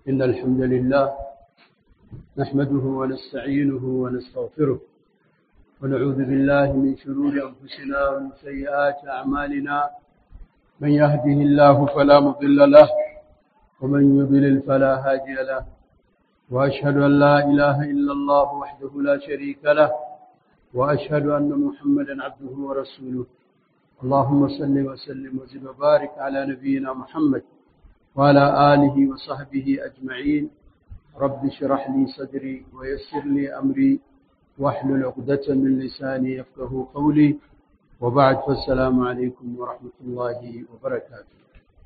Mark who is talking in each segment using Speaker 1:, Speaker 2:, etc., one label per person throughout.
Speaker 1: إن الحمد لله نحمده ونستعينه ونستغفره ونعوذ بالله من شرور أنفسنا ومن سيئات أعمالنا من يهده الله فلا مضل له ومن يضلل فلا هادي له وأشهد أن لا إله إلا الله وحده لا شريك له وأشهد أن محمدا عبده ورسوله اللهم صل وسلم وزد وبارك على نبينا محمد وعلى آله وصحبه أجمعين رب اشرح لي صدري ويسر لي أمري واحلل عقدة من لساني يفقه قولي وبعد فالسلام عليكم ورحمة الله وبركاته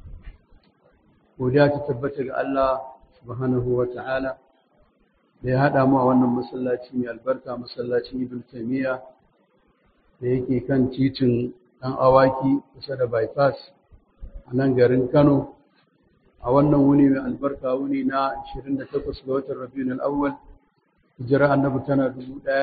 Speaker 1: وجاءت تبتغ الله سبحانه وتعالى da ya haɗa mu a wannan masallaci mai albarka masallacin ibn taymiya da yake kan titin ɗan awaki kusa da bypass a nan garin kano a wannan wuni mai albarka wuni na 28 ga watan rabiul awwal hijira annabi tana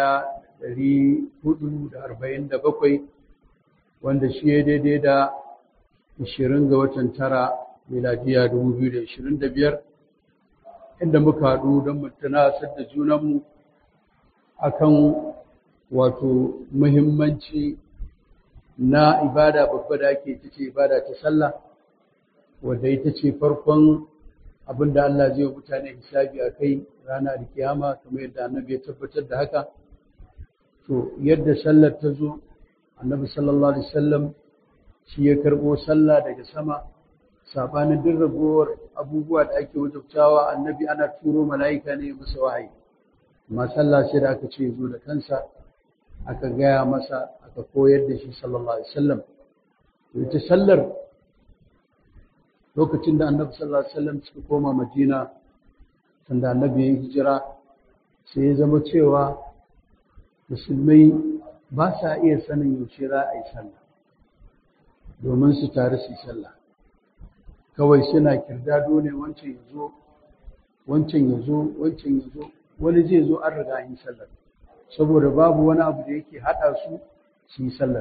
Speaker 1: 1447 wanda shi ya daidai da 20 ga watan tara miladiya 2025 inda muka haɗu don mu tunasar da junanmu akan wato muhimmanci na ibada babba da ake ita ce ibada ta sallah wadda ita ce farkon abin da Allah zai mutane hisabi a kai rana da kiyama kamar yadda annabi ya tabbatar da haka to yadda sallar ta zo annabi sallallahu alaihi wasallam shi ya karɓo sallah daga sama sabanin duk ragowar abubuwa da ake wajabtawa annabi ana turo mala'ika ne masa wahayi amma sallah sai da aka ce zo da kansa aka gaya masa aka koyar da shi sallallahu alaihi wasallam to ita sallar lokacin da annabi sallallahu alaihi wasallam suka koma madina sanda annabi ya hijira sai ya zama cewa musulmai ba sa iya sanin yaushe za a yi sallah domin su tare su yi sallah kawai suna kirdado ne wancan ya zo wancan ya zo wancan ya zo wani zai zo an riga yin sallar saboda babu wani abu da yake haɗa su su yi sallar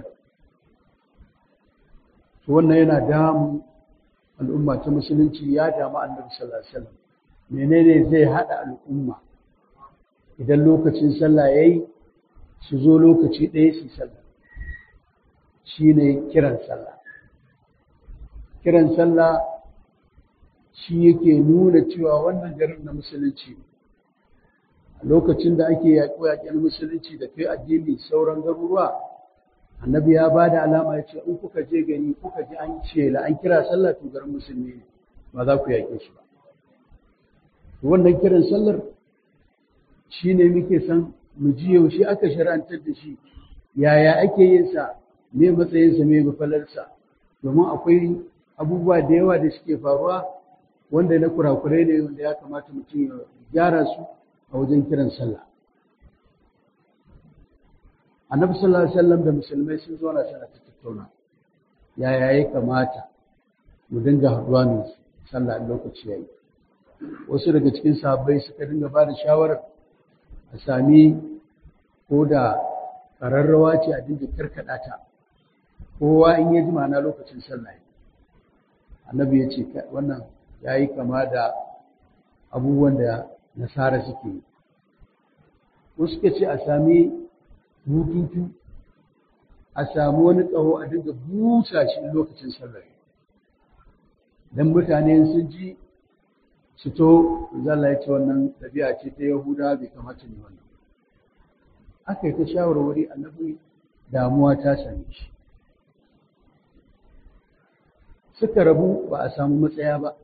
Speaker 1: to wannan yana damu al'umma ta musulunci ya damu annabi sallallahu alaihi wasallam menene zai haɗa al'umma idan lokacin sallah yayi su zo lokaci ɗaya su yi sallah shine kiran sallah kiran sallah shi yake nuna cewa wannan garin na musulunci a lokacin da ake yaƙo-yaƙen musulunci da kai addini sauran garuruwa annabi ya ba da alama ya ce in kuka je gani kuka ji an shela an kira sallah to garin musulmi ne ba za ku yaƙe shi ba wannan kiran sallar shi ne muke san mu ji yaushe aka shar'antar da shi yaya ake yin sa me matsayinsa me mafalarsa domin akwai abubuwa da yawa da suke faruwa wanda na kurakurai ne wanda ya kamata mutum ya gyara su a wajen kiran sallah annabi sallallahu alaihi wasallam da musulmai sun zo na sana ta tattauna yaya ya kamata mu dinga haɗuwa ne sallah lokaci yayi wasu daga cikin sahabbai suka dinga ba da shawarar a sami ko da ƙararrawa ce a dinga karkaɗa ta kowa in ya ji ma'ana lokacin sallah annabi ya ce wannan ya yi kama da abubuwan da nasara suke yi wasu suka ce a sami bututu a sami wani ƙaho a dinga busa shi lokacin sallah don mutane sun ji su to zalla ya ce wannan ɗabi'a ce ta yahuda bai kamata ne wannan aka yi ta shawarwari annabi damuwa ta same shi suka rabu ba a samu matsaya ba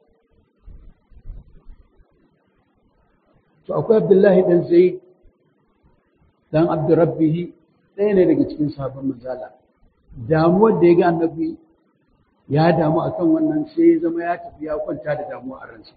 Speaker 1: to akwai abdullahi dan zai dan abdurrabbihi ɗaya ne daga cikin sabon manzala damuwar da ya ga annabi ya damu akan wannan sai ya zama ya tafi ya kwanta da damuwa a ransa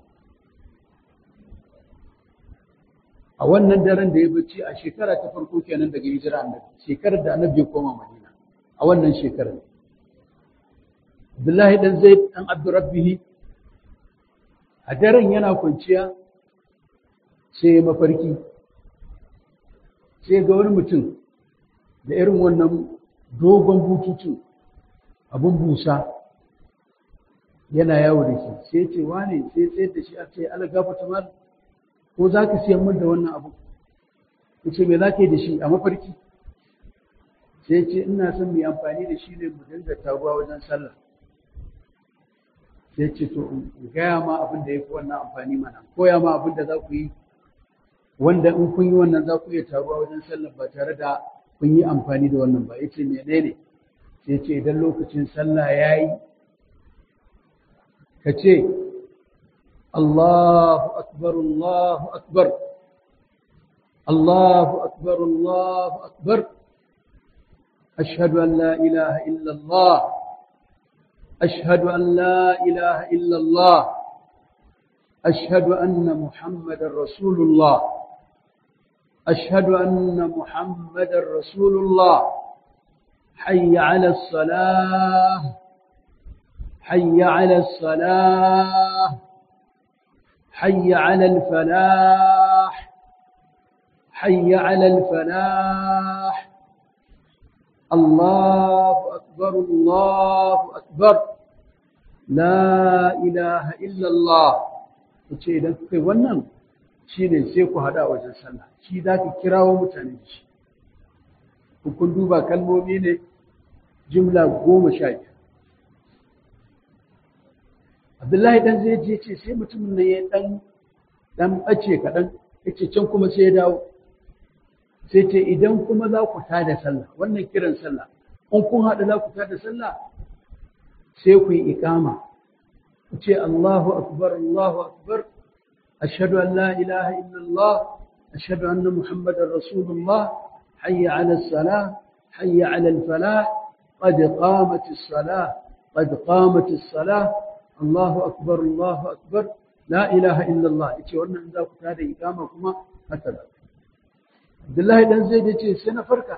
Speaker 1: a wannan daren da ya bacci a shekara ta farko kenan daga hijira annabi shekarar da annabi ya koma madina a wannan shekarar Abdullahi dan Zaid dan Abdurrabbihi a daren yana kwanciya sai ya mafarki sai ga wani mutum da irin wannan dogon bututun abin busa yana yawo da shi sai ce wane sai tsayar da shi a ce ala gafata mal ko za ka siyan min da wannan abu ya ce me za ka yi da shi a mafarki sai ce ina son mu yi amfani da shi ne mu dinga taruwa wajen sallah sai ce to in gaya ma abin da ya fi wannan amfani mana koya ma abin da za ku yi wanda in kun yi wannan za ku iya taruwa wajen sallah ba tare da kun yi amfani da wannan ba ya ce menene sai ce idan lokacin sallah ya yi ka ce Allahu akbar Allahu akbar Allahu akbar Allahu akbar ashhadu an la ilaha illa Allah ashhadu an la ilaha illa Allah ashhadu anna Muhammadar Rasulullah ashhadu anna Muhammadar Rasulullah حي على الصلاة حي على الصلاة حي على الفلاح حي على الفلاح الله أكبر الله أكبر لا إله إلا الله ce idan kuka yi wannan shi ne sai ku haɗa wajen sallah shi za ka kirawo mutane da shi kun duba kalmomi ne jimla goma sha biyu abdullahi dan zai je ce sai mutumin nan ya dan dan bace kaɗan yace can kuma sai ya dawo sai ce idan kuma za ku tada sallah wannan kiran sallah in kun haɗu za ku tada sallah sai ku yi iqama ku ce Allahu akbar Allahu akbar ashhadu an la ilaha illallah ashhadu anna muhammadar rasulullah حي على الصلاة حي على الفلاح قد قامت الصلاة قد قامت الصلاة الله أكبر الله أكبر لا إله إلا الله يتي وانا ذاك هذا إقامة كما هكذا عبد الله بن زيد يتي سنة فرقة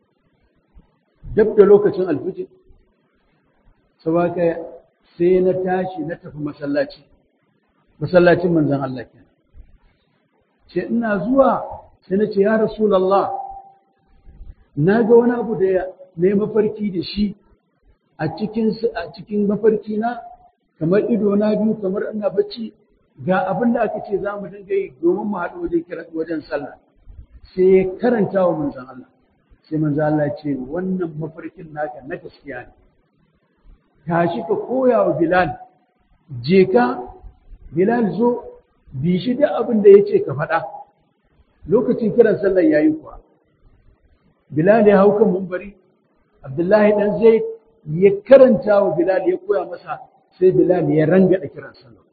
Speaker 1: جبت لوكة الفجر سواك سينة تاشي نتف مسلاتي مسلاتي من زن الله كان سيئنا زوا سنة يا رسول الله na ga wani abu da na yi mafarki da shi a cikin mafarki na kamar ido na biyu kamar ina bacci ga abin da aka ce za mu dinga yi domin mu haɗu wajen wajen sallah sai ya karanta wa manzon Allah sai manzon Allah ce wannan mafarkin naka na gaskiya ne tashi ka koya wa Bilal je ka Bilal zo bi shi da abin da ya ce ka faɗa lokacin kiran sallar yayi kuwa Bilal ya hau kan mumbari, Abdullahi ɗan zai ya karanta wa Bilal ya koya masa sai Bilal ya ranga da kiran sallah.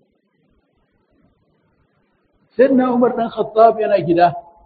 Speaker 1: Sai na Umar ɗan Khattab yana gida,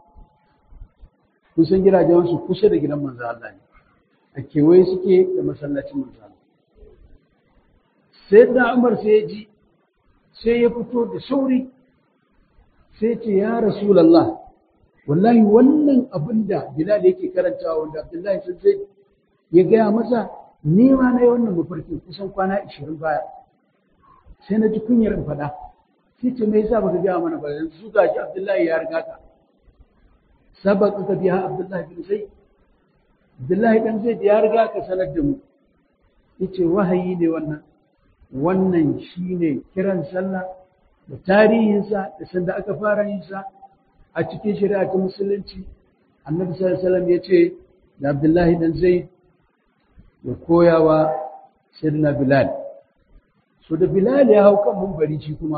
Speaker 1: kusan gidajen su kusa da gidan manzo Allah ne, a kewaye suke da masallacin manzo Allah. Sai na Umar sai ya ji, sai ya fito da sauri, sai ce ya Rasulallah, wallahi wannan abin da Bilal yake karantawa wanda Abdullahi sun zai ya gaya masa ni ma na yi wannan mafarkin kusan kwana ishirin baya sai na ji kunyar in faɗa sai ce me yasa baka gaya mana ba yanzu ga shi Abdullahi ya riga ka sabaka ka biya Abdullahi bin Zaid Abdullahi dan Zaid ya riga ka sanar da mu yace wahayi ne wannan wannan shine kiran sallah da tarihinsa da sanda aka fara yin sa a cikin shari'a ta musulunci annabi sallallahu alaihi wasallam yace da Abdullahi dan Zaid ya koyawa sayyidina Bilal so da Bilal ya hau kan munbari shi kuma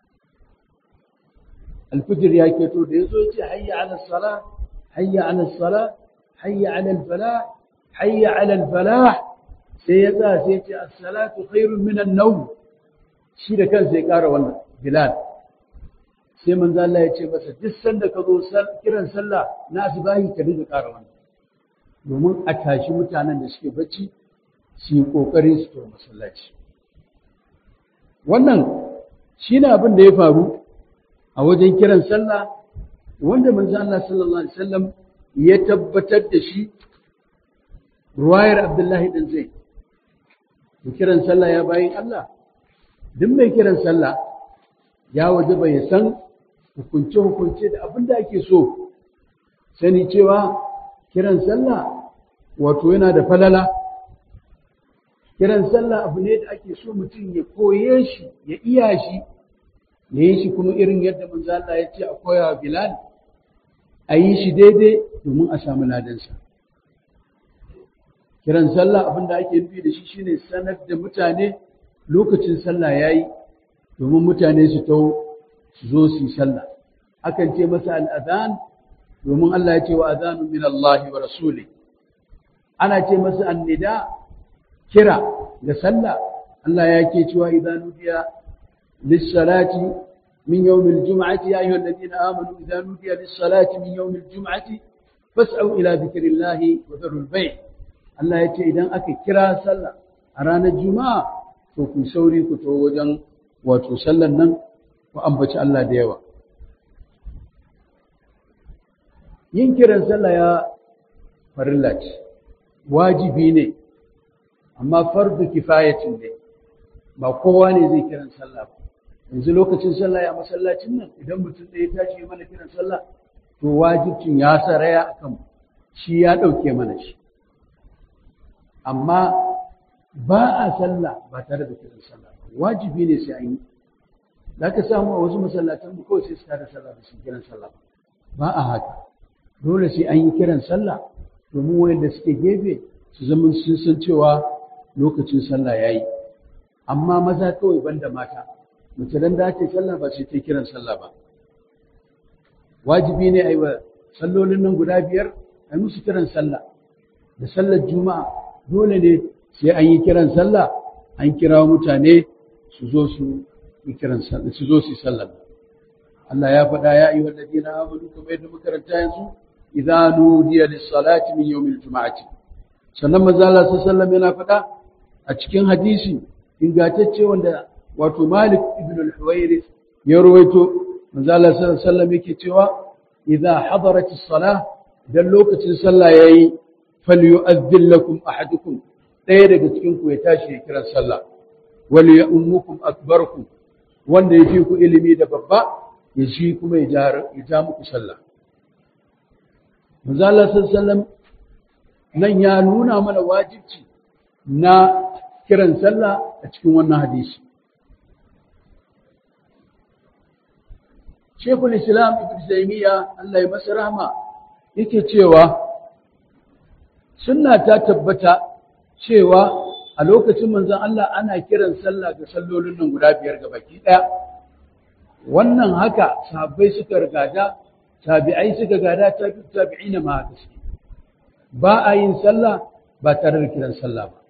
Speaker 1: alfijir ya keto da yazo yace hayya ala salah hayya ala salah hayya ala al-falah hayya ala al-falah sai ya tsaya sai ya ce as-salatu khairun min an-nawm shi da kansa ya ƙara wannan Bilal sai manzo Allah ya ce masa duk sanda ka zo kiran sallah na asbahi ka dinga ƙara wannan domin a tashi mutanen da suke bacci su yi ƙoƙarin su to masallaci wannan shine abin da ya faru a wajen kiran sallah wanda manzo Allah sallallahu alaihi wasallam ya tabbatar da shi ruwayar Abdullahi dan Zaid kiran sallah ya bayin Allah duk mai kiran sallah ya wajaba ya san hukunce-hukunce da abin da ake so sani cewa kiran sallah wato yana da falala kiran sallah abu ne da ake so mutum ya koye shi ya iya shi ya yi shi kuma irin yadda manzo Allah ya ce a koya Bilal a yi shi daidai domin a samu ladansa kiran sallah abin da ake nufi da shi shine sanar da mutane lokacin sallah yayi domin mutane su tau su zo su yi sallah akan ce masa al'adhan domin Allah ya ce wa adhanun min Allah wa rasuli ana ce masa annida kira ga sallah Allah ya ke cewa idan nudiya lis-salati min yawm al-jum'ati ya ayyuhal ladina amanu idan nudiya lis-salati min yawm al-jum'ati fas'au ila dhikrillahi wa dharul bay' Allah ya ce idan aka kira sallah a ranar juma'a to ku sauri ku to wajen wato sallan nan ku ambaci Allah da yawa yin kiran sallah ya farilla ce wajibi ne amma fardu kifayatin ne ba kowa ne zai kiran sallah ba yanzu lokacin sallah ya masallacin nan idan mutum ɗaya tashi ya mana kiran sallah to wajibcin ya saraya akan shi ya ɗauke mana shi amma ba a sallah ba tare da kiran sallah ba wajibi ne sai an yi za ka samu a wasu masallatan mu kawai sai su tada sallah da su kiran sallah ba a haka dole sai an yi kiran sallah domin wayanda suke gefe su zama sun san cewa lokacin sallah yayi amma maza kawai banda mata mace dan da ake sallah ba sai ta kiran sallah ba wajibi ne ai wa sallolin nan guda biyar ai musu kiran sallah da sallar juma'a dole ne sai an yi kiran sallah an kira mutane su zo su yi kiran sallah su zo su yi sallah Allah ya faɗa ya ayyuhal ladina amanu kamar yadda muka karanta yanzu idza nudiya lis-salati min yawmil juma'ati sannan manzo Allah sallallahu yana faɗa a cikin hadisi ingantacce wanda wato Malik ibn al-Huwairith ya rawaito manzo Allah sallallahu alaihi yake cewa idza hadarat as-salah idan lokacin sallah yayi falyu'adhdhil lakum ahadukum ɗaya daga cikin ku ya tashi ya kira sallah wal ya'ummukum akbarukum wanda yafi ku ilimi da babba ya shi kuma ya ja muku sallah manzo Allah sallallahu nan ya nuna mana wajibci na kiran sallah a cikin wannan hadisi Shekul Islam Ibn Taymiyyah Allah ya masa rahma yake cewa sunna ta tabbata cewa a lokacin manzon Allah ana kiran sallah ga sallolin nan guda biyar ga baki daya wannan haka sahabbai suka rigada tabi'ai suka gada tabi'ina ma haka suke ba a yin sallah ba tare da kiran sallah ba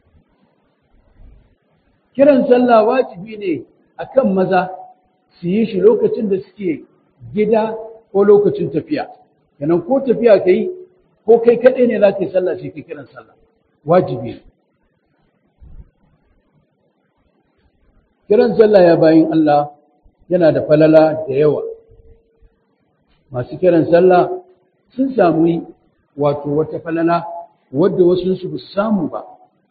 Speaker 1: kiran sallah wajibi ne akan maza su yi shi lokacin da suke gida ko lokacin tafiya kenan ko tafiya ka yi ko kai kaɗai ne za ka yi sallah sai ka kiran sallah wajibi ne kiran sallah ya bayin Allah yana da falala da yawa masu kiran sallah sun samu wato wata falala wadda wasu su samu ba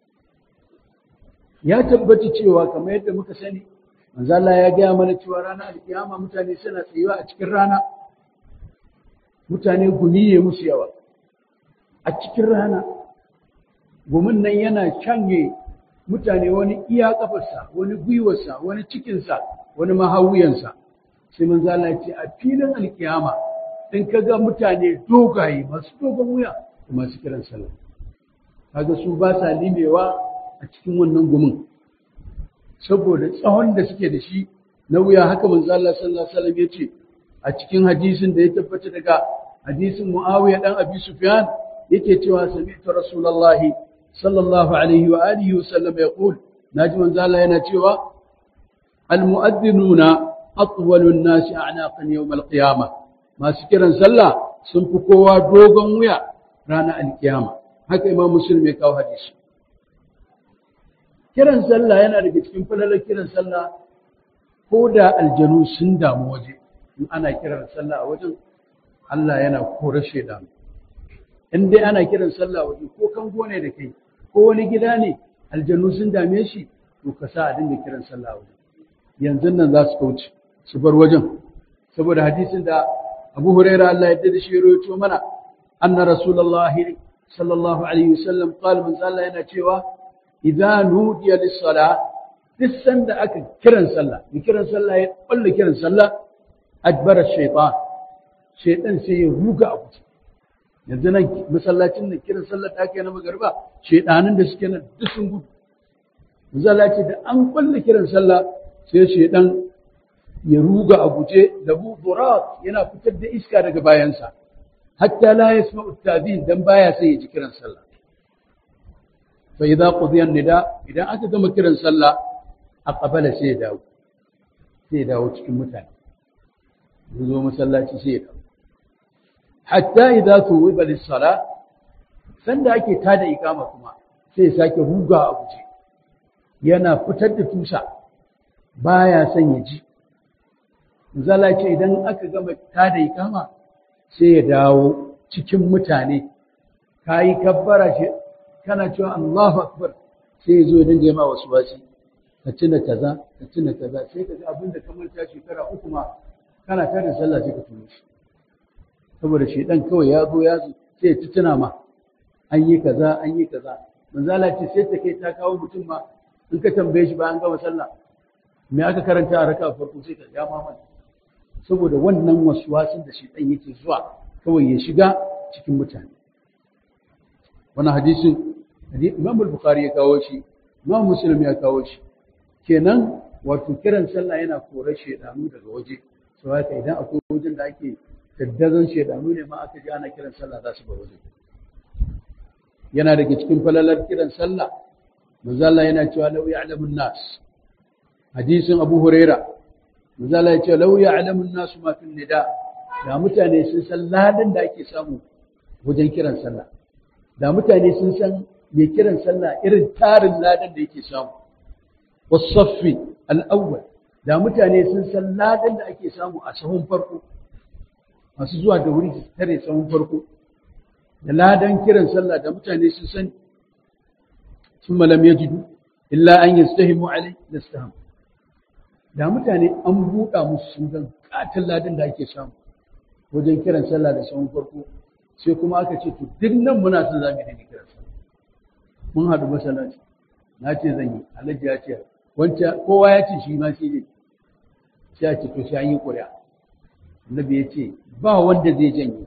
Speaker 1: ya tabbata cewa kamar yadda muka sani manzo Allah ya gaya mana cewa ranar alkiyama mutane suna tsayuwa a cikin rana mutane gumi ne musu yawa a cikin rana gumin nan yana canye mutane wani iya kafarsa wani gwiwarsa wani cikinsa wani mahawuyansa sai manzo Allah ya ce a filin alkiyama in ka ga mutane dogaye masu dogon wuya da masu kiran sallah kaga su ba sa limewa a cikin wannan gumin saboda tsawon da suke da shi na wuya haka manzo Allah sallallahu alaihi wasallam yace a cikin hadisin da ya tabbata daga hadisin Muawiya dan Abi Sufyan yake cewa sami'tu Rasulullahi sallallahu alaihi wa alihi wa sallam yaqul naji manzo Allah yana cewa al-mu'adhdhinuna atwalu an-nasi a'naqan yawm al-qiyamah masu kiran sallah sun fi kowa dogon wuya ranar alkiyama haka imam muslim ya kawo hadisi kiran sallah yana daga cikin falalar kiran sallah ko da aljanu sun damu waje in ana kiran sallah a wajen Allah yana kore shaidanu in dai ana kiran sallah waje ko kango ne da kai ko wani gida ne aljanu sun dame shi to ka sa a dinga kiran sallah waje yanzu nan za su kauce su bar wajen saboda hadisin da Abu Huraira Allah ya da shi rawaito mana anna Rasulullah sallallahu alaihi wasallam qala man Allah yana cewa idza nudiya lis-salah duk sanda aka kiran sallah ni kiran sallah ya balle kiran sallah adbara shaytan shaytan sai ya ruga a kuce yanzu nan masallacin nan kiran sallah ta kai na magarba shaydanin da suke nan duk sun gudu masallaci da an balle kiran sallah sai shaydan ya ruga a guje da budurat yana fitar da iska daga bayansa hatta la yasma'u at-tadin dan baya sai ya ji kiran sallah fa idza qudiya nida idan aka gama kiran sallah aqbala sai ya dawo sai ya dawo cikin mutane ya zo masallaci sai ya dawo hatta idza tuwiba lis-salah sanda ake tada ikama kuma sai ya sake ruga a guje yana fitar da tusa baya son ya ji zala ce idan aka gama tada ikama sai ya dawo cikin mutane ka yi kabbara shi kana cewa Allahu akbar sai ya zo ya dinga ma wasu wasi ka tuna kaza ka tuna kaza sai ka ga abin da kamar ta shekara uku ma kana tare sallah sai ka tuno shi saboda shedan kawai ya zo ya zo sai ya tuna ma an yi kaza an yi kaza manzala ce sai ta kai ta kawo mutum ma in ka tambaye shi bayan gama sallah me aka karanta a raka farko sai ka ya mamaki saboda wannan waswasin da shedan yake zuwa kawai ya shiga cikin mutane wannan hadisin Imam al-Bukhari ya kawo shi Imam Muslim ya kawo shi kenan wato kiran sallah yana korar shedanu daga waje sau haka idan akwai wajen da ake daddazan shedanu ne ma aka ji ana kiran sallah za su bar waje yana daga cikin falalar kiran sallah manzo Allah yana cewa law ya'lamun nas hadisin Abu Huraira manzo Allah ya ce law ya'lamun nas ma fil nida da mutane sun san ladan da ake samu wajen kiran sallah da mutane sun san mai kiran sallah irin tarin ladan da yake samu wasaffi al-awwal da mutane sun san ladan da ake samu a sahun farko masu zuwa da wuri su tare sahun farko da ladan kiran sallah da mutane sun san sun malam ya jidu illa an yi stahimu alai da staham da mutane an buɗa musu sun gan katin ladan da ake samu wajen kiran sallah da sahun farko sai kuma aka ce to duk nan muna son za mu yi kiran sallah mun haɗu masallaci na ce zan yi alhaji ya ce wancan kowa ya ce shi ma shi ne sai a ce to sai an yi ƙuri'a annabi ya ce ba wanda zai janye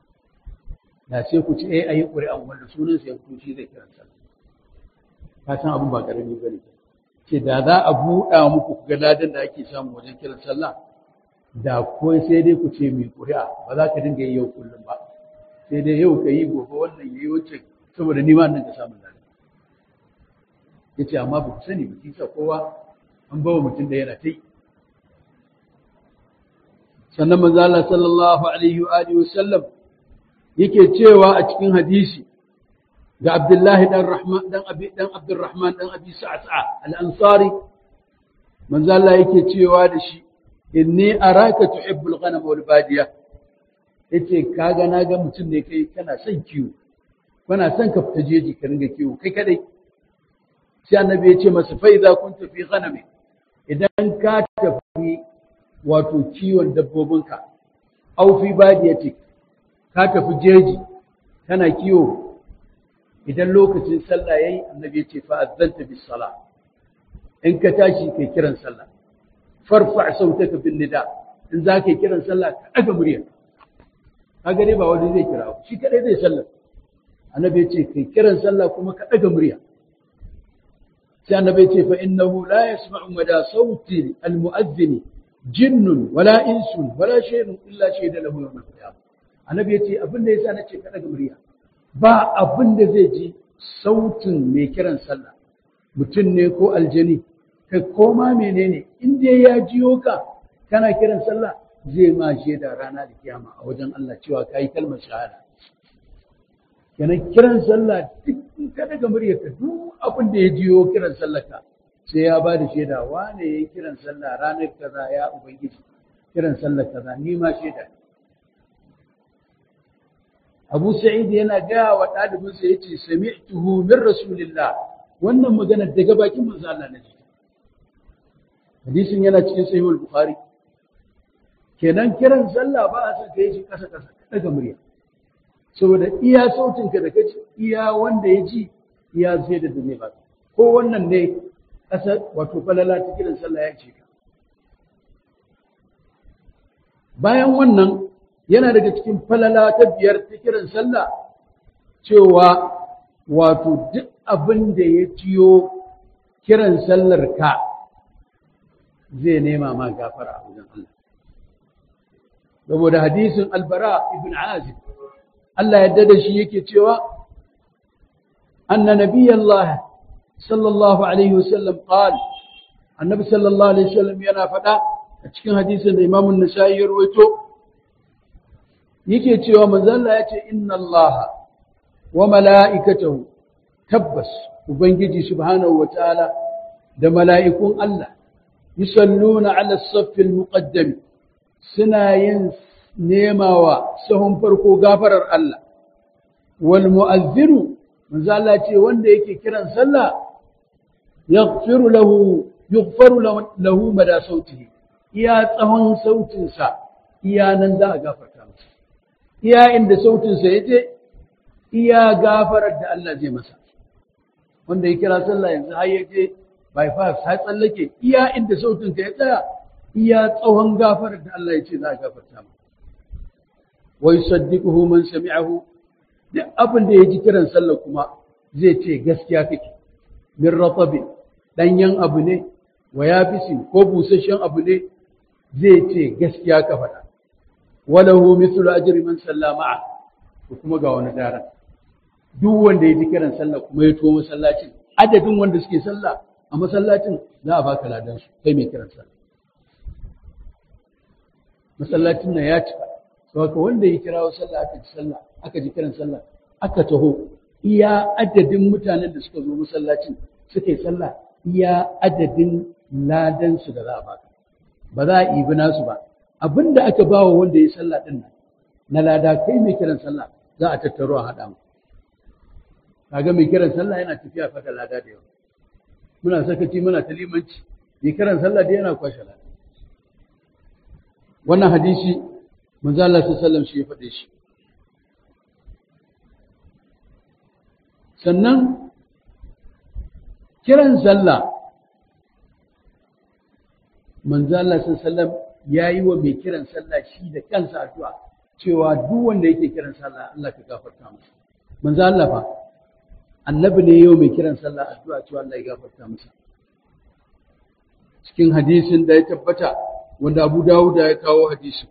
Speaker 1: da sai ku ci eh ayi ƙuri'an wanda sunan sa ya fito shi zai kiran sallah ka san abin ba karami bane ce da za a buɗa muku ku ga ladan da ake samu wajen kiran sallah da ko sai dai ku ce mai ƙuri'a ba za ka dinga yi yau kullum ba sai dai yau ka yi gobe wannan yayi wancan saboda ni ma nan ka samu ladan yace amma ba ku sani ba kisa kowa an bawa mutum da yana ta yi sannan manzo Allah sallallahu alaihi wa alihi wasallam yake cewa a cikin hadisi ga Abdullahi dan Rahman dan Abi dan Abdurrahman dan Abi Sa'sa al-Ansari manzo Allah yake cewa da shi inni araka tuhibbul ghanam wal badiya yace kaga naga mutum ne kai kana son kiwo kana son ka fita jeji ka ringa kiwo kai kadai sai annabi ya ce masa fa idza kunta fi ghanami idan ka tafi wato kiwon dabbobinka au fi badiyatik ka tafi jeji kana kiwo idan lokacin sallah yayi annabi ya ce fa azzanta bis sala in ka tashi kai kiran sallah farfa sautaka bin nida in za ka yi kiran sallah ka daga murya kaga dai ba wani zai kira shi kadai zai sallah annabi ya ce kai kiran sallah kuma ka daga murya sai annabi ya ce fa innahu la yasma'u mada sauti al-mu'adhdhin jinnun wala insun wala shay'un illa shayda lahu yawm al-qiyamah annabi ya ce abin da yasa nace ka daga murya ba abin da zai ji sautin mai kiran sallah mutum ne ko aljani kai koma menene in dai ya jiyo ka kana kiran sallah zai ma shaida rana da kiyama a wajen Allah cewa kai kalmar shahada kenan kiran sallah duk in ka daga muryar ka duk abin da ya jiyo kiran sallah ka sai ya ba da shaida wane yayi kiran sallah ranar kaza ya ubangiji kiran sallah kaza ni ma shaida Abu Sa'id yana gaya wa ɗalibinsa ya ce, Sami'tuhu min Rasulillah, wannan magana daga bakin manzo Allah na ji. Hadisin yana cikin Sahihul Bukhari. Kenan kiran sallah ba a son ka yi shi ƙasa ƙasa, ka daga murya. Saboda iya sautin ka da kaji, iya wanda ya ji, iya sai da zai ba. Ko ko wannan ne ƙasar wato falala ta kiran sallah ya ce ka bayan wannan yana daga cikin falala ta biyar ta kiran sallah cewa wato duk abin da ya ciyo kiran sallar ka zai nema ma gafara a wajen Allah saboda hadisin albara ibn azib Allah yadda da shi yake cewa anna nabiyallah sallallahu alaihi wasallam qala annabi sallallahu alaihi wasallam yana faɗa a cikin hadisin da Imam an-Nasa'i ya rawaito yake cewa manzon Allah yace inna Allah wa mala'ikatahu tabbas ubangiji subhanahu wataala da mala'ikun Allah yusalluna ala as-saff al-muqaddam suna yin nemawa sahun farko gafarar Allah wal mu'azzinu manzo Allah ce wanda yake kiran sallah yaghfiru lahu yughfaru lahu mada sautihi iya tsawon sautin sa iya nan za a gafarta masa iya inda sautin sa yaje iya gafarar da Allah zai masa wanda ya kira sallah yanzu har yaje bypass har tsallake iya inda sautin ka ya tsaya iya tsawon gafarar da Allah ya ce za a gafarta masa wa yusaddiquhu man sami'ahu duk abin da ya ji kiran sallah kuma zai ce gaskiya kake min ratabi danyen abu ne wa yabisin ko busasshen abu ne zai ce gaskiya ka faɗa walahu mithlu ajri man sallama ko kuma ga wani daren duk wanda ya ji kiran sallah kuma ya to masallacin adadin wanda suke sallah a masallacin za a baka ladan su kai mai kiran sallah masallacin nan ya cika saboda wanda ya kirawo sallah aka ji sallah aka ji kiran sallah aka taho iya adadin mutanen da suka zo masallacin suka yi sallah iya adadin ladan su da za a baka ba za a ibi nasu ba abinda aka bawa wanda ya sallah din nan na lada kai mai kiran sallah za a tattaro a haɗa mu kaga mai kiran sallah yana tafiya fa da lada da yawa muna sakaci muna ta limanci mai kiran sallah da yana kwashe lada wannan hadisi manzo Allah sallallahu shi ya faɗe shi sannan kiran sallah manzo Allah sallallahu ya yi wa mai kiran sallah shi da kansa addu'a cewa duk wanda yake kiran sallah Allah ka gafarta masa manzo Allah fa annabi ne yau mai kiran sallah addu'a cewa Allah ya gafarta masa cikin hadisin da ya tabbata wanda Abu Dawud ya kawo hadisin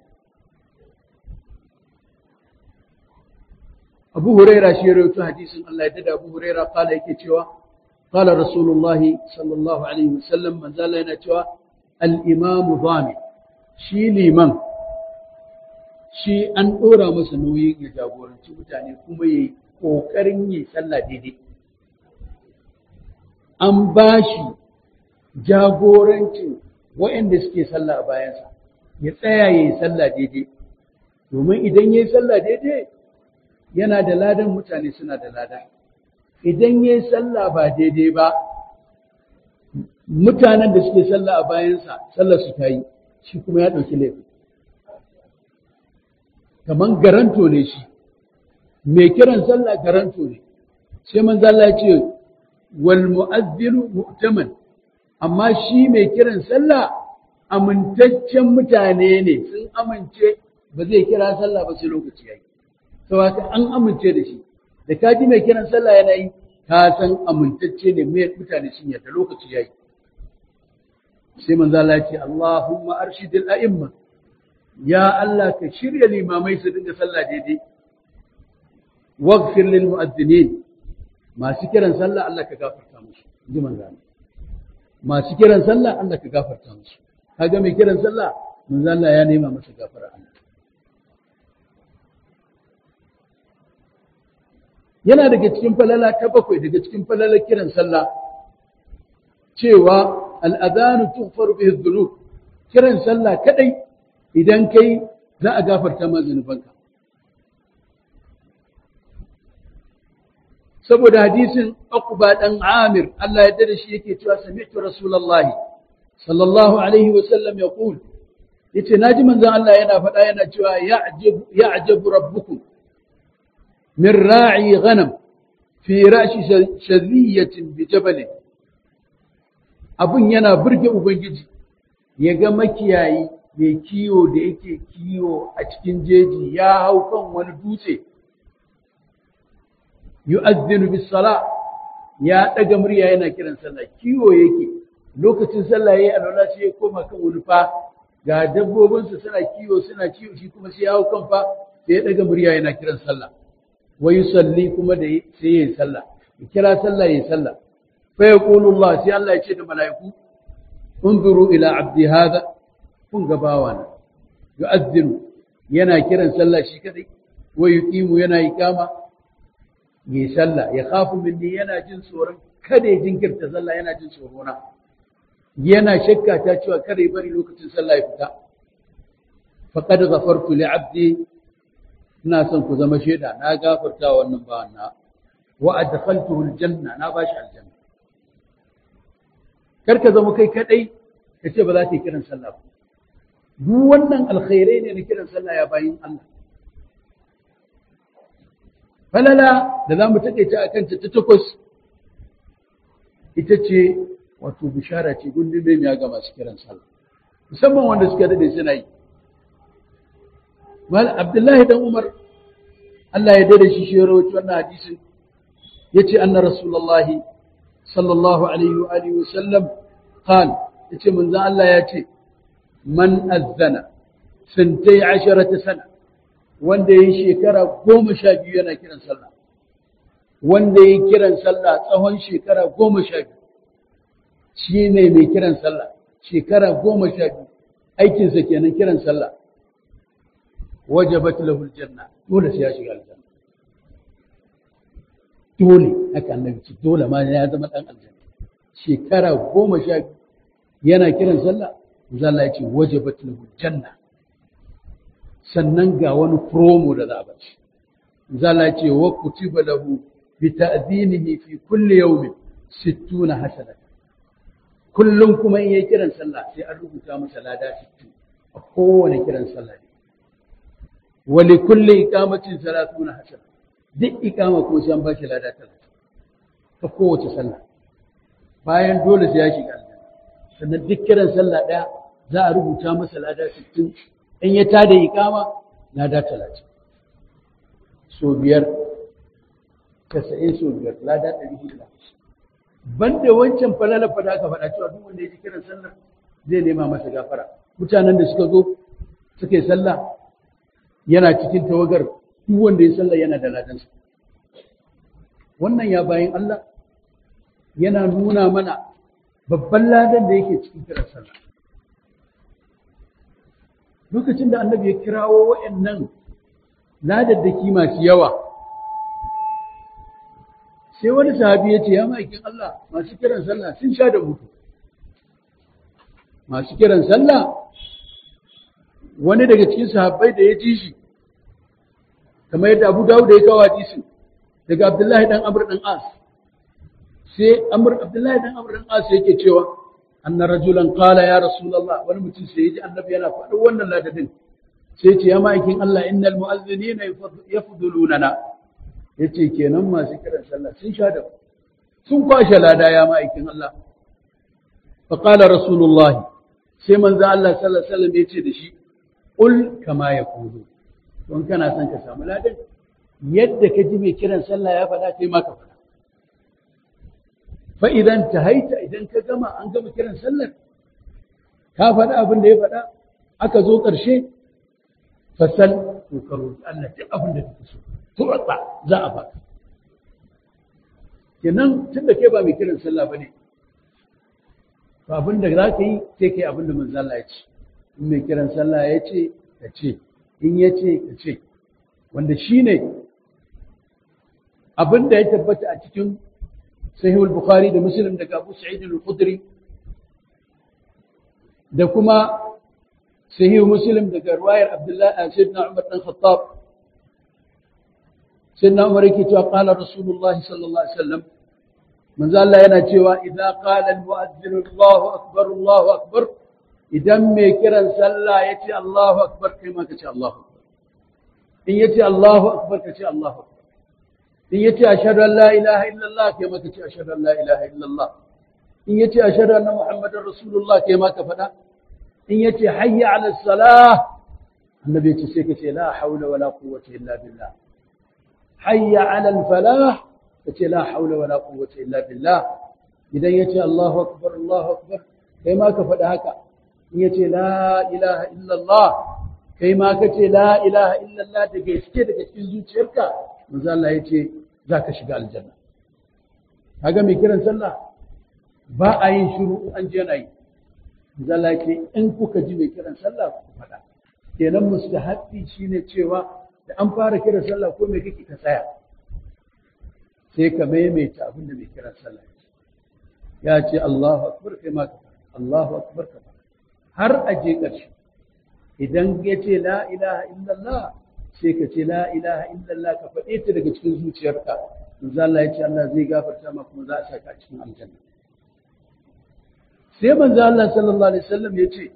Speaker 1: Abu Huraira shi ya rawaito hadisin Allah ya dada Abu Huraira kala yake cewa qala Rasulullahi sallallahu alaihi wasallam manzo Allah yana cewa al-imam dhami shi liman shi an dora masa nauyin ya jagoranci mutane kuma yayi kokarin yi sallah daidai an bashi jagorancin waɗanda suke sallah a bayansa ya tsaya yayi sallah daidai domin idan yayi sallah daidai yana da ladan mutane suna da lada idan yayi sallah ba daidai ba mutanen da suke sallah a bayansa sallar su ta yi shi kuma ya ɗauki laifi kaman garanto ne shi mai kiran sallah garanto ne sai manzo Allah ya ce wal mu'azzinu mu'taman amma shi mai kiran sallah amintaccen mutane ne sun amince ba zai kira sallah ba sai lokaci yayi saboda an amince da shi da ka ji mai kiran sallah yana yi ka san amintacce ne mai mutane sun yarda lokaci yayi sai manzo Allah ya ce Allahumma arshidil a'imma ya Allah ka shirya limamai su dinga sallah daidai waghfir lil mu'adhdhinin masu kiran sallah Allah ka gafarta musu ji manzo Allah masu kiran sallah Allah ka gafarta musu kaga mai kiran sallah manzo Allah ya nema masa gafara Allah yana daga cikin falala ta bakwai daga cikin falalar kiran sallah cewa al'adhanu tughfaru bihi dhunub kiran sallah kadai idan kai za a gafarta ma zunubanka saboda hadisin Uqba dan Amir Allah ya dade shi yake cewa sami'tu Rasulullah sallallahu alaihi wa sallam yaqul yace naji manzon Allah yana faɗa yana cewa ya'jab ya'jabu rabbukum min ra'i ghanam fi ra'shi shadhiyatin bi jabal abin yana burge ubangiji ya ga makiyayi mai kiwo da yake kiwo a cikin jeji ya hau kan wani dutse yu'azzinu bis sala ya daga murya yana kiran sallah kiwo yake lokacin sallah yayi alwala sai ya koma kan wani fa ga dabbobinsa suna kiwo suna kiwo shi kuma sai ya hau kan fa sai ya daga murya yana kiran sallah wa yusalli kuma da sai yayi sallah ya kira sallah yayi sallah fa yaqulu Allah sai Allah ya ce da mala'iku unzuru ila abdi hada kun ga bawana yu'azzinu yana kiran sallah shi kadai wa yuqimu yana iqama yi sallah ya khafu minni yana jin tsoron kada ya jinkirta sallah yana jin tsoro na yana shakka ta cewa kada ya bari lokacin sallah ya fita faqad ghafartu li abdi ina son ku zama shaida na gafarta wannan bawan na wa adkhaltuhu aljanna na bashi aljanna kar ka zama kai kadai ka ce ba za ka yi kiran sallah ba duk wannan alkhairai ne na kiran sallah ya bayin Allah falala da za mu taƙaita a kanta ta takwas ita ce wato bishara ce gundun ya ga masu kiran sallah musamman wanda suka daɗe suna yi mal abdullahi dan umar Allah ya dade shi shi ya rawaito wannan hadisin yace anna rasulullahi sallallahu alaihi wa alihi wa sallam qal yace manzo Allah ya ce man azzana sintai asharata sana wanda ya yi shekara goma sha biyu yana kiran sallah wanda ya yi kiran sallah tsawon shekara goma sha biyu shi ne mai kiran sallah shekara goma sha biyu aikinsa kenan kiran sallah wajabat lahu aljanna dole sai ya shiga aljanna dole haka annabi ce dole ma ya zama dan aljanna shekara goma sha biyu yana kiran sallah Allah ya ce wajabat lahu aljanna sannan ga wani promo da za a bashi zala ce wa kutiba lahu bi ta'dinihi fi kulli yawmin 60 hasanata kullum kuma in yayi kiran sallah sai an rubuta masa lada 60 a kowane kiran sallah ne wa li kulli iqamatin 30 hasana duk iqama ko sai an bashi lada 30 ta kowace sallah bayan dole sai ya shiga aljanna sannan duk kiran sallah daya za a rubuta masa lada 60 in ya tada ikama na da talatin so biyar casa'in so biyar lada ɗari hudu da banda wancan falala fada aka faɗa cewa duk wanda ya ji kiran sallah zai nema masa gafara mutanen da suka zo suka yi sallah yana cikin tawagar duk wanda ya sallah yana da ladansa wannan ya bayan Allah yana nuna mana babban ladan da yake cikin kiran sallah lokacin da annabi ya kirawo waɗannan ladaddaki masu yawa sai wani sahabi ya ce ya ma'aikin Allah masu kiran sallah sun sha da mutu masu kiran sallah wani daga cikin sahabbai da ya ji shi kamar yadda Abu Dawud ya kawo hadisin daga Abdullahi dan Amr dan As sai Amr Abdullahi dan Amr dan As yake cewa anna rajulan qala ya rasulullah wani mutum sai yaji annabi yana faɗin wannan ladadin sai ce ya ma'aikin Allah innal mu'azzinina yafdulunana yace kenan masu kiran sallah sun sha da sun kwashe lada ya ma'aikin Allah fa qala rasulullah sai manzo Allah sallallahu alaihi wasallam yace da shi qul kama yaqulu don kana son ka samu ladan yadda ka ji mai kiran sallah ya faɗa kai ma ka faɗa fa idan ta haita idan ka gama an gama kiran sallar ka faɗa abin da ya faɗa aka zo ƙarshe fasal to ka roƙi Allah duk abin da kake so turata za a baka kenan tun da kai ba mai kiran sallah bane to abin da za ka yi sai kai abin da manzo Allah ya ce in mai kiran sallah ya ce ka ce in ya ce ka ce wanda shine abin da ya tabbata a cikin sahihul bukhari da muslim daga abu sa'id al-khudri da kuma sahihu muslim daga ruwayar abdullahi sayyidina umar dan khattab sayyidina umar yake cewa qala rasulullah sallallahu alaihi wasallam manzo Allah yana cewa idza qala al-mu'adhdhin Allahu akbar Allahu akbar idan mai kiran sallah yace Allahu akbar kai ma kace Allahu akbar in yace Allahu akbar kace Allahu akbar in yace ashhadu an la ilaha illallah kai maka ce ashhadu an la ilaha illallah in yace ashhadu anna muhammadar rasulullah kai ma ka faɗa in yace hayya ala salah annabi yace sai ka ce la haula wala quwwata illa billah hayya ala al falah kace la haula wala quwwata illa billah idan yace allahu akbar allahu akbar kai ma ka faɗa haka in yace la ilaha illa allah kai ma kace la ilaha illa allah da gaske daga cikin zuciyarka manzo Allah yace zaka shiga aljanna kaga mai kiran sallah ba a yin shiru an je na yi zalla ce in kuka ji mai kiran sallah ku faɗa kenan mustahabbi shine cewa da an fara kiran sallah ko me kake ka tsaya sai ka maimaita abin da mai kiran sallah ya ce Allahu akbar kai ma ka faɗa Allahu akbar ka faɗa har a je ƙarshe idan ya ce la ilaha illallah sai ka ce la ilaha illallah ka faɗe ta daga cikin zuciyarka manzo Allah ya ce Allah zai gafarta ma kuma za a saka a cikin aljanna sai manzo Allah sallallahu alaihi wasallam ya ce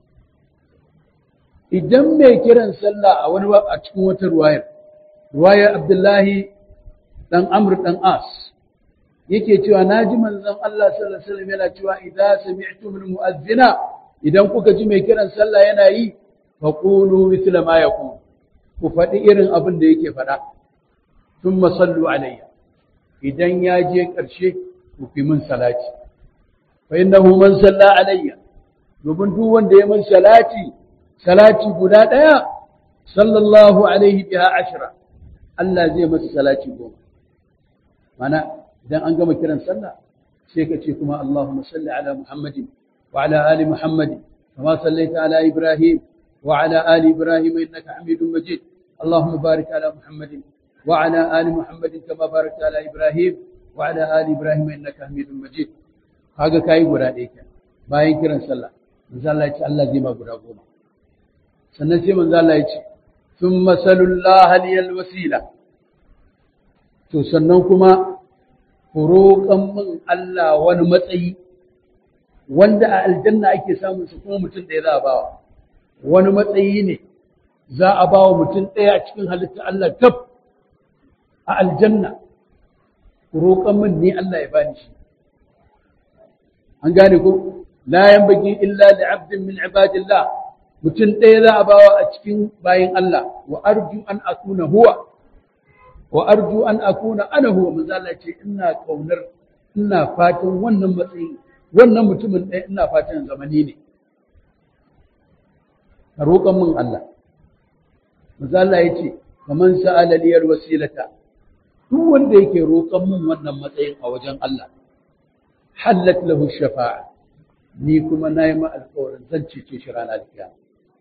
Speaker 1: idan mai kiran sallah a wani a cikin wata ruwayar ruwayar Abdullahi dan Amr dan As yake cewa naji manzon Allah sallallahu alaihi wasallam yana cewa idza sami'tum al-mu'adhdhina idan kuka ji mai kiran sallah yana yi faqulu mithla ma yaqul ku faɗi irin abin da yake faɗa thumma sallu alayya idan ya je ƙarshe ku fi min salati fa innahu man salla alayya domin duk wanda ya min salati salati guda ɗaya sallallahu alaihi biha ashra Allah zai masa salati goma mana idan an gama kiran sallah sai ka ce kuma Allahumma salli ala Muhammadin wa ala ali Muhammadin kama sallaita ala Ibrahim wa ala ali Ibrahim innaka Hamidum Majid Allahumma barik ala Muhammadin wa ala ali Muhammadin kama barakta ala Ibrahim wa ala ali Ibrahim innaka Hamidum Majid kaga kai guda ɗaya kenan bayan kiran sallah manzo Allah ya ce Allah zai ma guda goma sannan sai manzo Allah ya ce thumma sallallahu liyal wasila to sannan kuma ku roƙan min Allah wani matsayi wanda a aljanna ake samun su kuma mutum ɗaya za a bawa wani matsayi ne za a bawa mutum ɗaya a cikin halitta Allah kaf a aljanna ku roƙan min ne Allah ya bani shi an gane ko la yanbaghi illa li 'abdin min 'ibadillah mutum ɗaya za a bawa a cikin bayin Allah wa arju an akuna huwa wa arju an akuna ana huwa manzo Allah ce ina kaunar ina fatan wannan matsayi wannan mutumin ɗaya ina fatan zamani ne a roƙon min Allah manzo Allah ya ce kaman sa'ala liyal wasilata duk wanda yake roƙon min wannan matsayin a wajen Allah hallat lahu shafa'a ni kuma nayi ma alƙawarin zan cece shi ranar kiyama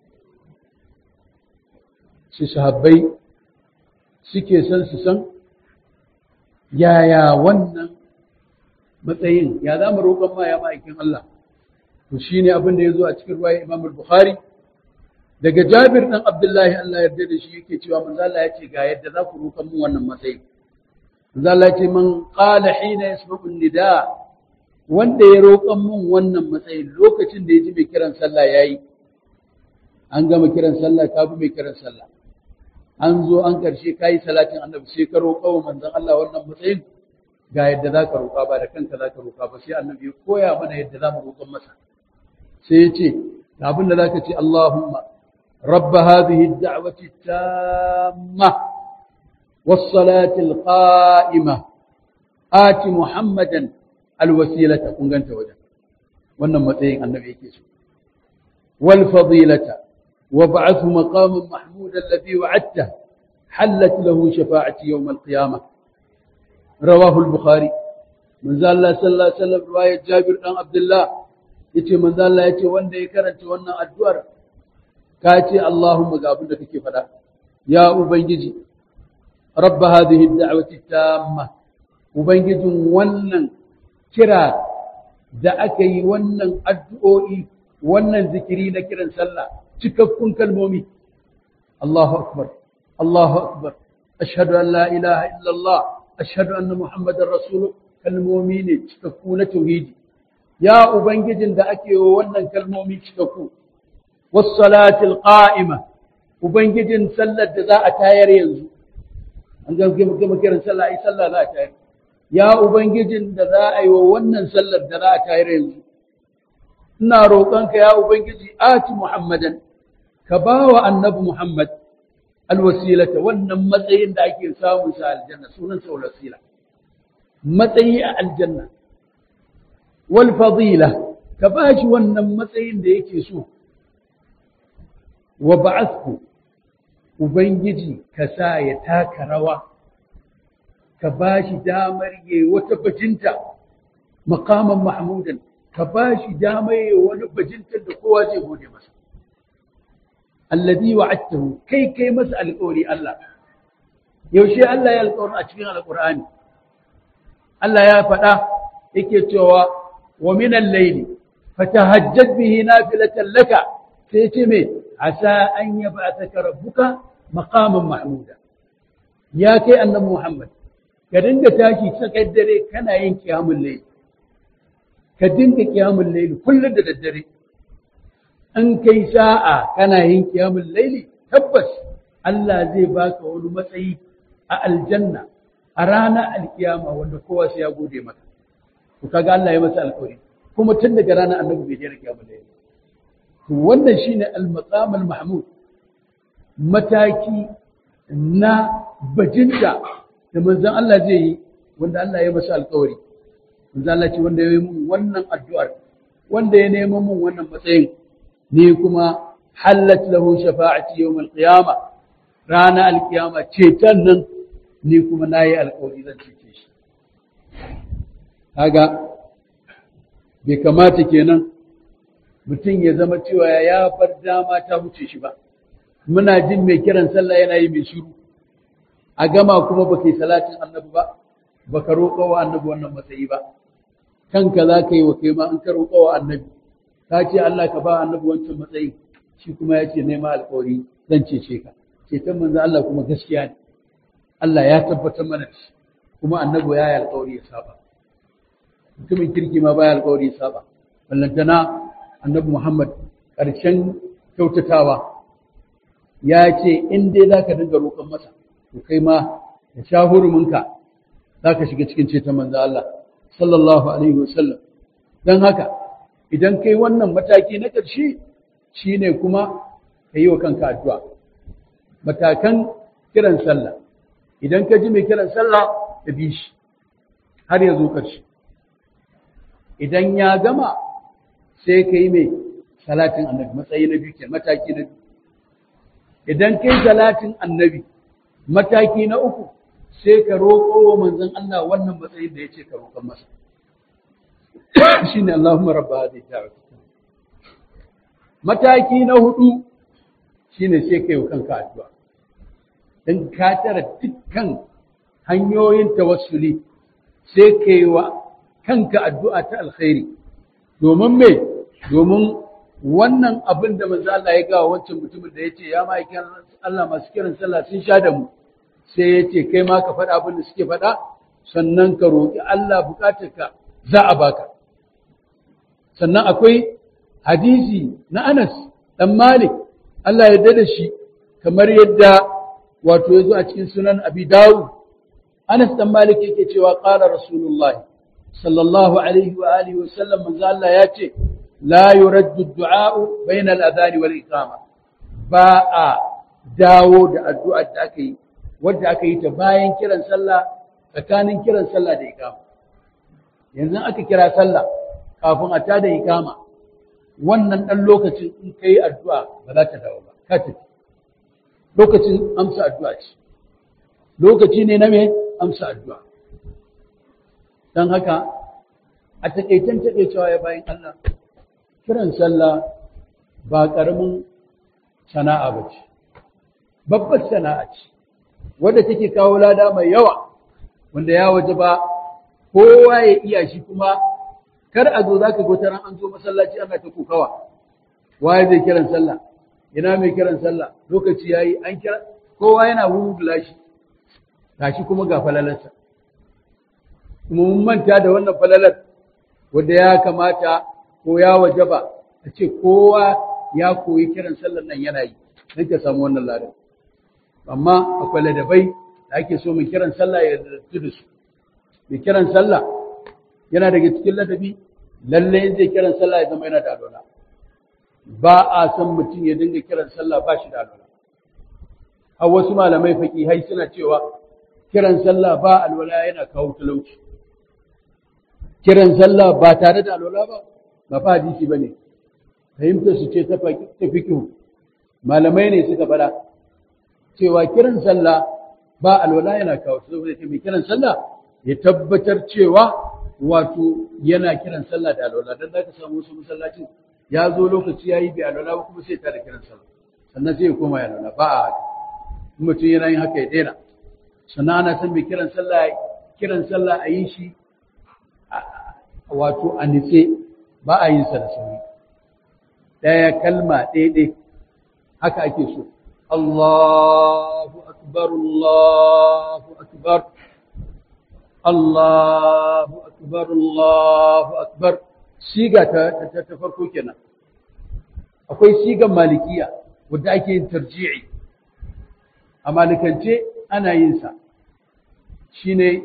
Speaker 1: shi sahabbai suke son su san yaya wannan matsayin ya za mu roƙon ma ya ma'aikin Allah to shi ne abin da ya zo a cikin ruwaya Imam Bukhari daga Jabir ɗan Abdullahi Allah yarda da shi yake cewa manzo Allah ya ce ga yadda za ku roƙon mu wannan matsayi manzo Allah ya ce man qala hina yasma'u nida wanda ya roƙon mun wannan matsayin lokacin da ya ji mai kiran sallah yayi an gama kiran sallah ka bi mai kiran sallah an zo an ƙarshe ka yi salatin annabi sai ka roƙa wa manzon Allah wannan matsayin ga yadda za ka roƙa ba da kanka za ka roƙa ba sai annabi ya koya mana yadda za mu roƙon masa sai ya ce ga abin da za ka ce Allahumma رب هذه الدعوة التامة والصلاة القائمة آت محمدا الوسيلة كن أنت وجه wannan matsayin annabi yake so wal fadilata وابعثه مقاما محمودا الذي وعدته حلت له شفاعتي يوم القيامة رواه البخاري من ذا الله صلى الله عليه وسلم رواية جابر بن عبد الله yace manzo Allah yace wanda ya karanta wannan addu'ar ka ce Allahumma ga abin da kake faɗa ya ubangiji rabb hadhihi ad-da'wati tamma ubangijin wannan kira da aka yi wannan addu'o'i wannan zikiri na kiran sallah cikakkun kalmomi Allahu akbar Allahu akbar ashhadu an la ilaha illallah ashhadu anna muhammadar rasul kalmomi ne cikakku na tauhidi ya ubangijin da ake wa wannan kalmomi cikakku was salatil qa'ima ubangijin sallar da za a tayar yanzu an ga gama kiran sallah ai sallah za a tayar ya ubangijin da za a yi wa wannan sallar da za a tayar yanzu ina roƙonka ya ubangiji ati muhammadan ka ba wa annabi muhammad alwasilata wannan matsayin da ake samun sa aljanna sunan sa wasila matsayi a aljanna wal fadila ka ba shi wannan matsayin da yake so wa ba'athku ubangiji ka sa ya taka rawa ka ba shi damar yi wata bajinta makaman mahmudan ka ba shi damar yi wani bajintar da kowa zai gode masa alladhi wa'adtahu kai kai masa alƙawari Allah yaushe Allah ya alƙawarin a cikin alƙur'ani Allah ya faɗa yake cewa wa min al-layli fatahajjad bihi nafilatan laka sai ce me asa an yab'athaka rabbuka maqaman mahmuda ya kai annabi Muhammad ka dinga tashi tsakar dare kana yin kiyamul layl ka dinga kiyamul layl kullum da daddare an kai sa'a kana yin kiyamul layl tabbas Allah zai baka wani matsayi a aljanna a ranar alkiyama wanda kowa sai ya gode maka to kaga Allah ya masa alƙawari kuma tun daga ranar annabi bai jira kiyamul layl to wannan shine al-maqam al-mahmud mataki na bajinta da manzon Allah zai yi wanda Allah ya masa alƙawari manzon Allah ce wanda ya yi mun wannan addu'ar wanda ya nemo mun wannan matsayin ni kuma hallat lahu shafa'ati yawm al-qiyama rana al-qiyama ceton nan ni kuma nayi alƙawari zan cece shi kaga bai kamata kenan mutum ya zama cewa ya bar dama ta wuce shi ba muna jin mai kiran sallah yana yi mai shiru a gama kuma baka yi salatin annabi ba baka roƙa wa annabi wannan matsayi ba kanka za ka yi wa kai ma an ka roƙa wa annabi ka ce Allah ka ba annabi wancan matsayi shi kuma ya ce nema alƙawari zan cece ka ceton manzo Allah kuma gaskiya ne Allah ya tabbatar mana da shi kuma annabi ya yi alƙawari ya saba mutumin kirki ma baya alƙawari ya saba ballantana annabi Muhammad ƙarshen kyautatawa ya ce in dai za ka dinga roƙon masa to kai ma da sha huruminka za ka shiga cikin ceton manzo Allah sallallahu alaihi wasallam don haka idan kai wannan mataki na ƙarshe shine kuma ka yi wa kanka addu'a matakan kiran sallah idan ka ji mai kiran sallah ka bi shi har ya zo ƙarshe idan ya gama sai ka yi mai salatin annabi matsayi na biyu ke mataki na biyu idan kai salatin annabi mataki na uku sai ka roƙo wa manzon Allah wannan matsayin da ya ce ka roƙon masa shine Allahumma rabba hadhihi da'wati mataki na hudu shine sai kai wa kanka addu'a dan ka tara dukkan hanyoyin tawassuli sai kai wa kanka addu'a ta alkhairi domin me domin wannan abin da manzo Allah ya gawa wancan mutumin da yace ya ma'aikin Allah masu kiran sallah sun sha da mu sai yace kai ma ka faɗa abin da suke faɗa sannan ka roƙi Allah bukatarka za a baka sannan akwai hadisi na Anas dan Malik Allah ya yarda da shi kamar yadda wato yazo a cikin sunan Abi Dawud Anas dan Malik yake cewa qala Rasulullah sallallahu alaihi wa alihi wa sallam manzo Allah ya ce لا يرد الدعاء بين الأذان والإقامة باء داود الدعاء داكي wadda aka yi ta bayan kiran sallah tsakanin kiran sallah da ikama yanzu aka kira sallah kafin a tada ikama wannan dan lokacin in kai addu'a ba za ta dawo ba ka tafi lokacin amsa addu'a ce lokaci ne na me amsa addu'a dan haka a takaitan takeicewa ya bayan Allah kiran sallah ba ƙaramin sana'a ba ce, babbar sana'a ce, wadda take kawo lada mai yawa, wanda ya waje ba kowa ya iya shi kuma kar a zo za ka ran an zo masallaci ana ta kokawa, waye zai kiran sallah, ina mai kiran sallah, lokaci ya yi an kira, kowa yana wurgula shi, gashi kuma ga falalarsa. Kuma mun manta da wannan falalar wanda ya kamata ko ya wajaba a ce kowa ya koyi kiran sallar nan yana yi don ka samu wannan ladan amma akwai ladabai da ake so mai kiran sallah ya dattu da su mai kiran sallah yana daga cikin ladabi lalle zai kiran sallah ya zama yana da alwala ba a san mutum ya dinga kiran sallah ba shi da alwala har wasu malamai hai suna cewa kiran sallah ba alwala yana kawo talauci kiran sallah ba tare da alwala ba ba fa hadisi bane fahimtar su ce ta fikihu malamai ne suka fada cewa kiran sallah ba alwala yana kawo saboda mai kiran sallah ya tabbatar cewa wato yana kiran sallah da alwala dan zaka samu wasu masallacin ya zo lokaci yayi bi alwala ba kuma sai ta da kiran sallah sannan sai ya koma ya alwala ba a haka mutum yana yin haka ya daina sannan ana san mai kiran sallah kiran sallah a yi shi wato a nitse ba a yin sa da sauri ɗaya kalma ɗaya haka ake so Allahu akbar Allahu akbar Allahu akbar Allahu akbar siga ta ta farko kenan akwai sigan malikiya wadda ake yin tarji'i a malikance ana yin sa shine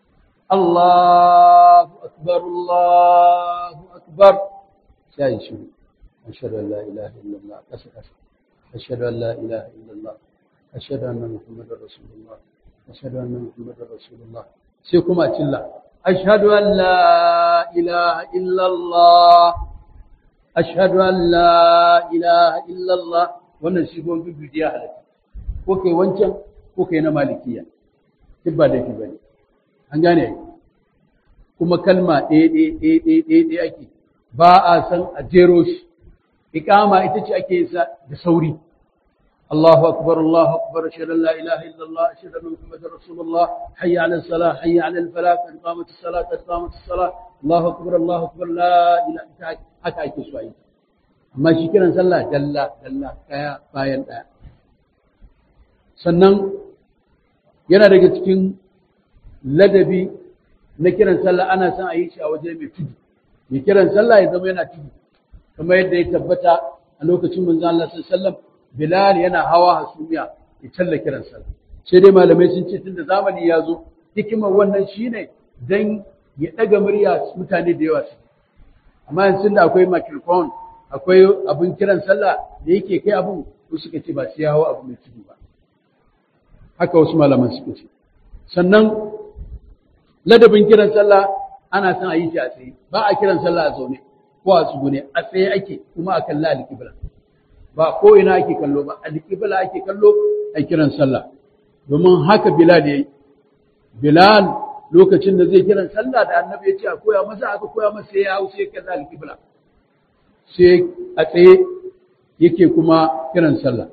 Speaker 1: Allahu akbar Allahu akbar sai shi ashhadu an la ilaha illallah kasa kasa ashhadu an la ilaha illallah ashhadu anna muhammadar rasulullah ashhadu anna muhammadar rasulullah sai kuma cilla ashhadu an la ilaha illallah ashhadu an la ilaha illallah wannan shi gon bibiya halatta ko kai wancan ko kai na malikiya duk ba laifi bane an gane kuma kalma ɗaya ɗaya ɗaya ɗaya ɗaya ɗaya ake ba a san a jero shi iqama ita ce ake yin sa da sauri Allahu akbar Allahu akbar ashhadu an la ilaha illa Allah ashhadu anna muhammadar rasulullah hayya 'ala as-salah hayya 'ala al-falah qad qamat as-salah qad qamat as-salah Allahu akbar Allahu akbar la ilaha haka ake so ayi amma shi kiran sallah dalla dalla kaya bayan daya sannan yana daga cikin ladabi na kiran sallah ana son a yi shi a waje mai tudu mai kiran sallah ya zama yana tudu kamar yadda ya tabbata a lokacin manzo Allah sallallahu Bilal yana hawa hasumiya ya talla kiran sallah sai dai malamai sun ce tunda zamani ya zo hikimar wannan shine dan ya daga murya mutane da yawa su amma yanzu da akwai microphone akwai abun kiran sallah da yake kai abun ko suka ce ba sai hawa abu mai tudu ba haka wasu malaman suka ce sannan ladabin kiran sallah ana son a yi shi a tsaye ba a kiran sallah a zaune ko a tsugune a tsaye ake kuma a kalla alƙibla ba ko ina ake kallo ba alƙibla ake kallo a kiran sallah domin haka bilal yayi bilal lokacin da zai kiran sallah da annabi ya ce a koya masa aka koya masa sai ya hau sai kalla alƙibla sai a tsaye yake kuma kiran sallah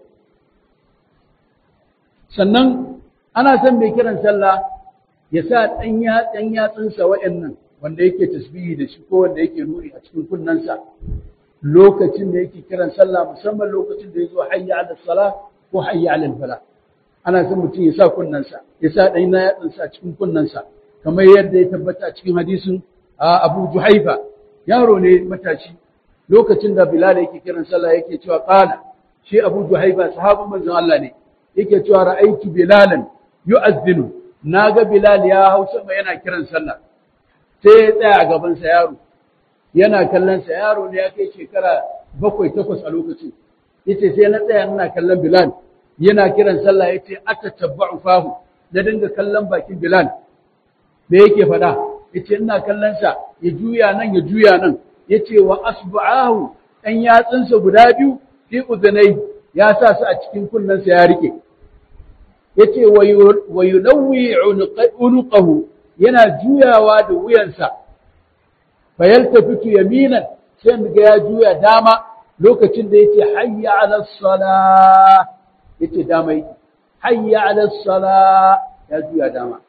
Speaker 1: sannan ana son mai kiran sallah ya sa ɗan yatsan yatsunsa waɗannan wanda yake tasbihi da shi ko wanda yake nuni a cikin kunnensa lokacin da yake kiran sallah musamman lokacin da ya zo hayya ala sala ko hayya ala fala ana son mutum ya sa kunnensa ya sa ɗan yatsunsa a cikin kunnensa kamar yadda ya tabbata a cikin hadisin Abu Juhaifa yaro ne matashi lokacin da Bilal yake kiran sallah yake cewa qala shi Abu Juhaifa sahabban manzon Allah ne yake cewa ra'aytu bilalan yu'azzinu naga bilal ya hau sama yana kiran sallah sai ya tsaya a gaban sa yaro yana kallon sa yaro ne ya kai shekara bakwai takwas a lokacin yace sai na tsaya ina kallon bilal yana kiran sallah yace atatabba'u fahu na dinga kallon bakin bilal me yake faɗa yace ina kallon sa ya juya nan ya juya nan yace wa asba'ahu ɗan yatsunsa guda biyu fi udunai ya sa su a cikin kunnensa ya rike yace wa yunawwi unuqahu yana juyawa da wuyansa fa yaltafitu yaminan sai ga ya juya dama lokacin da yace hayya ala salah yace dama yake hayya ala salah ya juya dama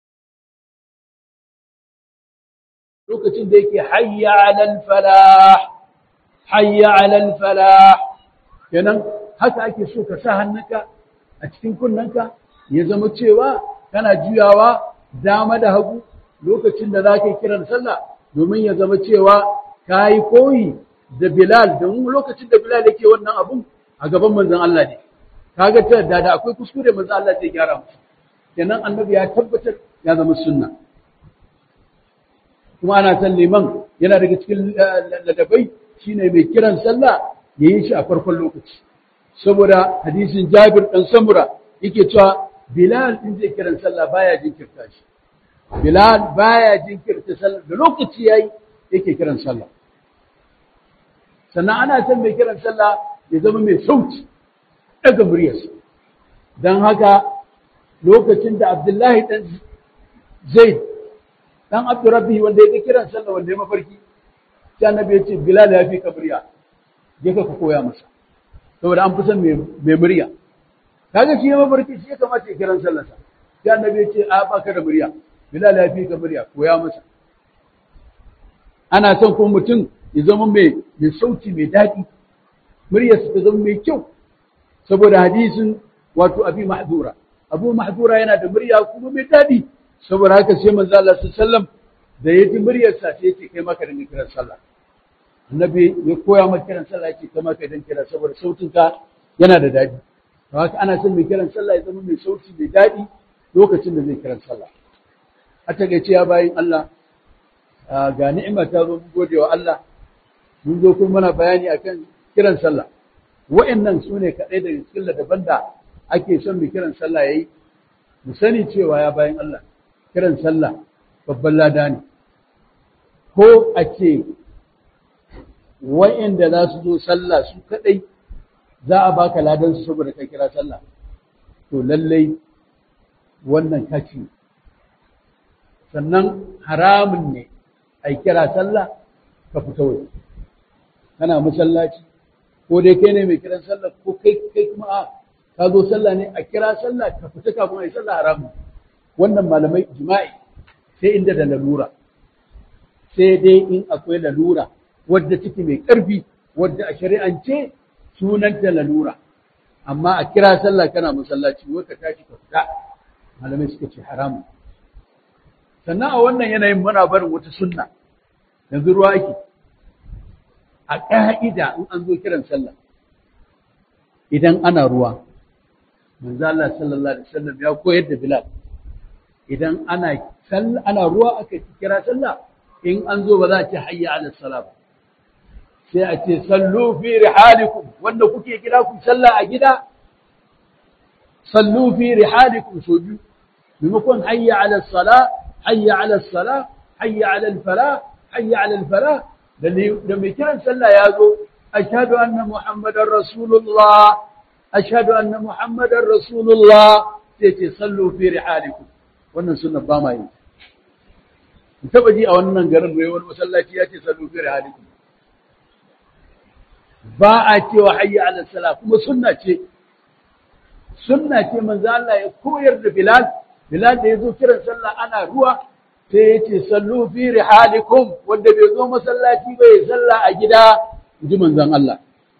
Speaker 1: lokacin da yake hayya ala falah hayya ala falah kenan haka ake so ka sa hannunka a cikin kunnanka ya zama cewa kana juyawa dama da hagu lokacin da za ka yi kiran sallah domin ya zama cewa ka yi koyi da Bilal domin lokacin da Bilal yake wannan abun a gaban manzon Allah ne kaga ta da akwai kuskure manzon Allah zai gyara musu kenan annabi ya tabbatar ya zama sunna kuma ana san liman yana daga cikin ladabai shine mai kiran sallah ya yi shi a farkon lokaci saboda hadisin Jabir dan Samura yake cewa Bilal din zai kiran sallah baya jinkirta shi Bilal baya jinkirta sallah da lokaci yayi yake kiran sallah sannan ana san mai kiran sallah ya zama mai sauti daga muryarsa don haka lokacin da Abdullahi dan Zaid dan Abdurrabbi wanda ya kiran sallah wanda ya mafarki sai annabi ya ce Bilal ya fi ka murya je ka koya masa saboda an fi son mai murya kaga shi ya mafarki shi ya kamata ya kiran sallarsa sai annabi ya ce a baka da murya Bilal ya fi ka murya koya masa ana son kuma mutum ya zama mai mai sauti mai daɗi muryarsa ta zama mai kyau saboda hadisin wato abi mahdura abu mahdura yana da murya kuma mai daɗi saboda haka sai manzo Allah sallallahu da ya ji muryarsa sai ya ce kai maka dinga kiran sallah annabi ya koya maka kiran sallah yake kai maka dinga kira saboda sautinka yana da daɗi to haka ana son mai kiran sallah ya zama mai sauti mai daɗi lokacin da zai kiran sallah a takaice ya bayin Allah ga ni'ima ta zo mun gode wa Allah mun zo kuma muna bayani akan kiran sallah wa'annan su ne kaɗai daga cikin daban da ake son mai kiran sallah yayi mu sani cewa ya bayan Allah kiran sallah babban lada ne ko a ce wa'anda za su zo sallah su kaɗai za a baka ladan su saboda ka kira sallah to lallai wannan kaci sannan haramun ne a kira sallah ka fita waje kana masallaci ko dai kai ne mai kiran sallah ko kai kai kuma a ka zo sallah ne a kira sallah ka fita kafin a yi sallah haramun wannan malamai jima'i sai inda da lalura sai dai in akwai lalura wadda take mai ƙarfi wadda a shari'ance sunanta lalura amma a kira sallah kana masallaci wai ka tashi ka fita malamai suka ce haramun sannan a wannan yanayin muna barin wata sunna yanzu ruwa ake a ƙa'ida in an zo kiran sallah idan ana ruwa manzo Allah sallallahu alaihi wasallam ya koyar da Bilal idan ana ana ruwa aka kira sallah in an zo ba za a ce hayya ala salat sai a ce sallu fi rihalikum wanda kuke kira ku sallah a gida sallu fi rihalikum so biyu maimakon hayya ala salat hayya ala salat hayya ala al-falah hayya ala al-falah da mai kiran sallah ya zo ashhadu anna muhammadar rasulullah ashhadu anna muhammadar rasulullah sai ce sallu fi rihalikum wannan sunna ba ma yi taba ji a wannan garin mai wani masallaci ya ce sallu fi rihalikum ba a cewa hayya ala salah kuma sunna ce sunna ce manzo Allah ya koyar da Bilal Bilal da yazo kiran sallah ana ruwa sai ya ce sallu fi rihalikum wanda bai zo masallaci ba ya sallah a gida ji manzon Allah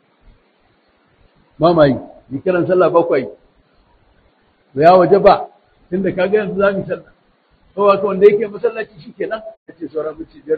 Speaker 1: ba mai yi kiran sallah bakwai ya waje ba tunda kaga yanzu za mu sallah to wanda yake masallaci shikenan yace sauran mutum